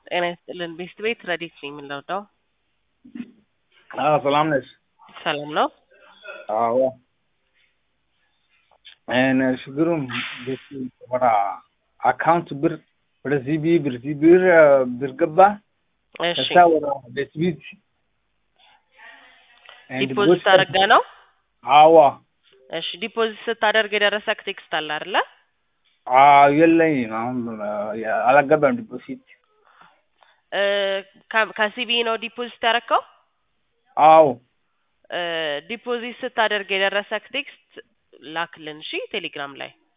ጤና ይስጥልን ቤስት ቤት ረዲት ነኝ የምንለውደው አዎ ሰላም ነሽ? ሰላም ነው። አዎ እኔ ችግሩም ቤት ወደ አካውንት ብር ወደዚህ ቢ ብር እዚህ ብር ብር ገባ እሺ ከዛ ወደ ቤት ቤት ዲፖዚት አድርገ ነው። አዎ እሺ ዲፖዚት ስታደርግ የደረሰክ ቴክስት አለ አይደለ? አዎ የለኝም አሁን አላገባም ዲፖዚት እ ከ- ከሲቢ ነው ዲፖዚት ያደረከው? አዎ ዲፖዚት ስታደርግ የደረሰክ ቴክስት ላክልን እሺ ቴሌግራም ላይ